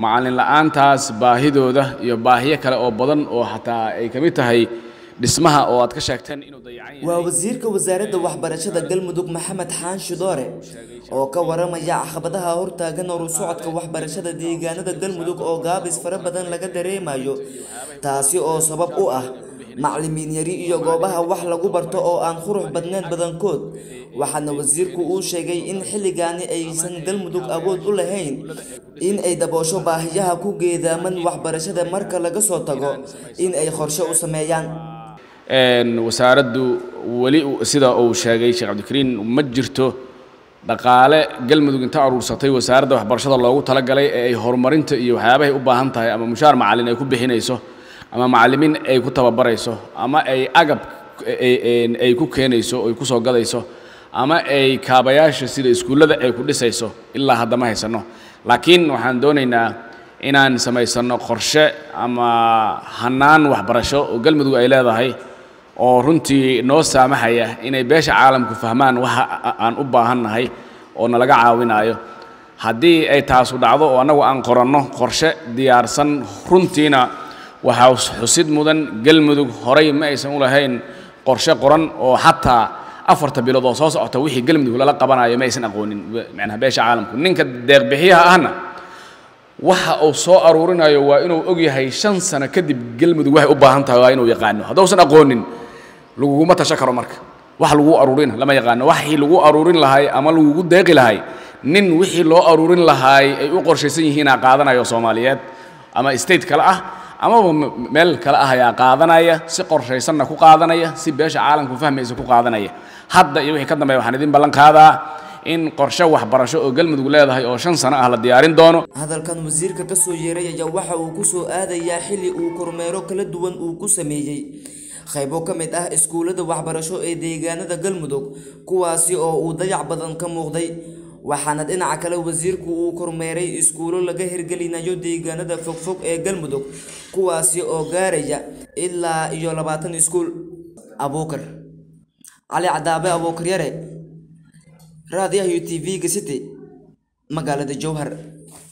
macallin la'aantaas baahidooda iyo baahiyo kale oo badan oo xataa ay ka mid tahay dhismaha oo aad ka sheegteen inuu dayacan yahay waa wasiirka wasaaradda waxbarashada galmudug maxamed xaanshe doore oo ka waramaya caqabadaha hortaagan horu socodka waxbarashada deegaanada galmudug oo gaabis fara badan laga dareemayo taasi oo sabab u ah macallimiin yari iyo goobaha wax lagu barto oo aan qurux badnayn badankood waxaana wasiirku uu sheegay in xilligaani aysan galmudug awood u lahayn in ay daboosho baahiyaha ku geedaaman waxbarashada marka laga soo tago in ay qorshe u sameeyaan wasaaraddu weli sida uu sheegay sheekh cabdikariin ma jirto dhaqaale galmudug inta aruursatay wasaaradda waxbarashada loogu talagalay ee ay horumarinta iyo waxyaabahay u baahan tahay ama mushaar macallin ay ku bixinayso ama macallimiin ay ku tababarayso ama ay agab ay ku keenayso ay ku soo gadayso ama ay kaabayaasha sida iskuullada ay ku dhisayso ilaa hadda ma haysanno laakiin waxaan doonaynaa inaan samaysanno qorshe ama hannaan waxbarasho oo galmudug ay leedahay oo runtii noo saamaxaya inay beesha caalamku fahmaan waxa aan u baahannahay oo nalaga caawinaayo haddii ay taasu dhacdo oo annagu aan qoranno qorshe diyaarsan runtiina waxaa xusid mudan galmudug horay ma aysan u lahayn qorshe qoran oo xataa afarta bilood oo soo socota wixii galmudug lala qabanayo ma aysan aqoonin macnaha beesha caalamku ninka deeqbixiyaha ahna waxa uu soo aruurinayo waa inuu og yahay shan sano kadib galmudug waxay u baahan tahay waa inuu yaqaano haddausan aqoonin laguguma tasho karo marka wax lagu aruurina lama yaqaano waxii lagu aruurin lahay ama lagugu deeqi lahay nin wixii loo aruurin lahaay ay u qorshaysan yihiinaa qaadanayo soomaaliyeed ama state kale ah amaba meel kale ah ayaa qaadanaya si qorshaysanna ku qaadanaya si beesha caalamku fahmaysa ku qaadanaya hadda iyo wixii ka dambeeya waxaan idin ballan qaadaa in qorshe waxbarasho oo galmudug leedahay oo shan sano ah la diyaarin doono hadalkan wasiirka ka soo yeeray ayaa waxa uu ku soo aadayaa xilli uu kormeero kala duwan uu ku sameeyey qaybo ka mid ah iskuullada waxbarasho ee deegaanada galmudug kuwaasi oo uu dayac badan ka muuqday waxaana dhinaca kale wasiirku uu kormeeray iskuulo laga hirgelinayo deegaanada fogfog ee galmudug kuwaasi oo gaaraya ilaa iyo labaatan iskuul abuukar cali cadaabe abuukar yare raadiyaha u t v-ga city magaalada jowhar